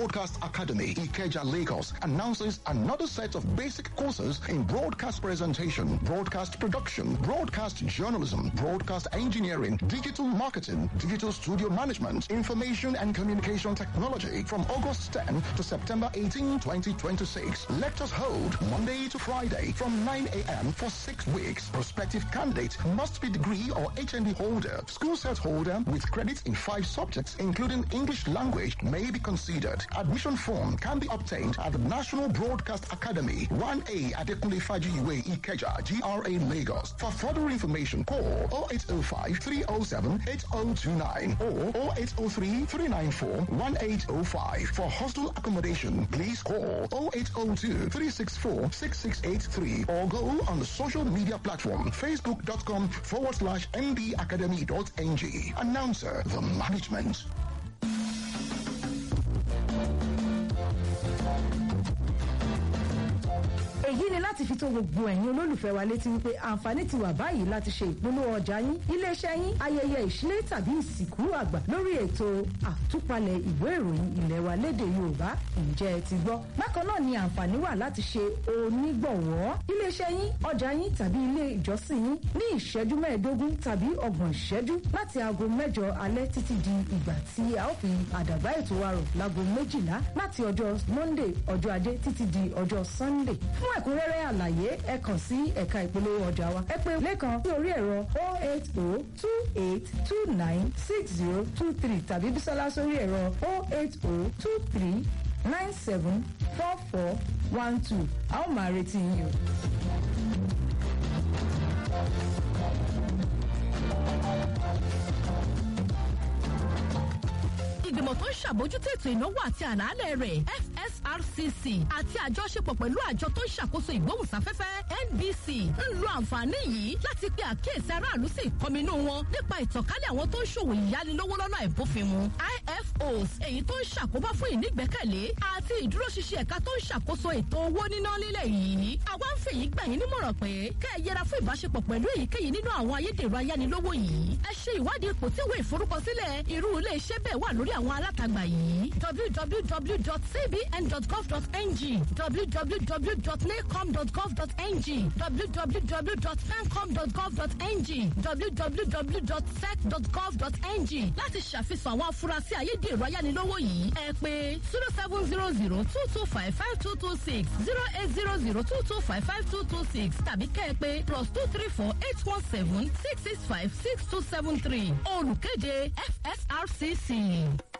Broadcast Academy, Ikeja, Lagos, announces another set of basic courses in broadcast presentation, broadcast production, broadcast journalism, broadcast engineering, digital marketing, digital studio management, information and communication technology from August 10 to September 18, 2026. Lectures hold Monday to Friday from 9 a.m. for six weeks. Prospective candidate must be degree or HND holder, school set holder with credits in five subjects, including English language, may be considered. Admission form can be obtained at the National Broadcast Academy, 1A Adekunle Fajiwe Ikeja, GRA Lagos. For further information, call 0805 307 8029 or 0803 394 1805. For hostel accommodation, please call 0802 364 6683 or go on the social media platform facebook.com forward slash ndacademy.ng. Announcer, the management. èyí ni láti fi tó gbogbo ẹ̀yin olólùfẹ́ wa létí wípé àǹfààní ti wà báyìí láti ṣe ìpolówó ọjà yín iléeṣẹ́ yín ayẹyẹ ìṣílẹ̀ tàbí ìsìnkú àgbà lórí ètò àtúpalẹ̀ ìwé ìròyìn ilẹ̀ wa lédè yorùbá ǹjẹ́ ẹ ti gbọ́ bákan náà ni àǹfààní wà láti ṣe onígbọ̀wọ́ iléeṣẹ́ yín ọjà yín tàbí ilé ìjọsìn yín ní ìṣẹ́jú mẹ́ẹ̀ẹ́dógún tàbí ọgbọ̀n ìṣẹ́jú láti aago mẹ́jọ alẹ́ títí di ìgbà tí a ó fi àdàbá ètò wa rọ̀ láago méjìlá láti ọjọ́ monday ọjọ́ ajé títí di ọjọ́ sunday fún ẹ̀kúnrẹ́rẹ́ àlàyé ẹ kàn sí ẹ̀ka ìpolówó ọjà wa ẹ pè lẹ́kan sí orí ẹ̀rọ 08028296023 tàbí bísọ́lá sórí ẹ̀rọ 08023974412 a ó máa retí yín o. ìgbìmọ̀ tó ń ṣàbójútó ètò ìnáwó àti àlàálẹ̀ rẹ̀ fsrcc àti àjọṣepọ̀ pẹ̀lú àjọ tó ń ṣàkóso ìgbóhùnsáfẹ́fẹ́ nbc ń lo àǹfààní yìí láti pe àkíyèsí aráàlú sí ìkọminú wọn nípa ìtànkálẹ̀ àwọn tó ń ṣòwò ìyánilówó lọ́nà ìbófinmu ifos èyí tó ń ṣàkóbá fún ìnígbẹ́kẹ̀lé àti ìdúróṣinṣin ẹ̀ka tó ń ṣàkóso ètò owó níná lílẹ̀ yìí àwa ń fèyí gbà yín nímọ̀ràn pé kẹ́ ẹ yẹra fún ìbáṣepọ̀ pẹ̀lú èyíkéyìí nínú àwọn ayédèrú ayánilówó yìí ẹ ṣe ìwádìí ipò tí ìwé ìforúkọsílẹ̀ irú ilé iṣẹ́ bẹ́ẹ̀ wà lórí àwọn alátagbà yìí www.cbn.gov.ng www.nacom.gov.ng www.fencom.gov.ng www.sec.gov.ng láti ṣàfihàn àwọn afurasí ayédèrú ayánilówó yìí ẹ pé zero seven zero zero two two five five two two six zero eight zero zero two two five five two two six tàbí kẹ́ ẹ pé plus two three four eight one seven six six five six two seven three olùkéde fsrcc.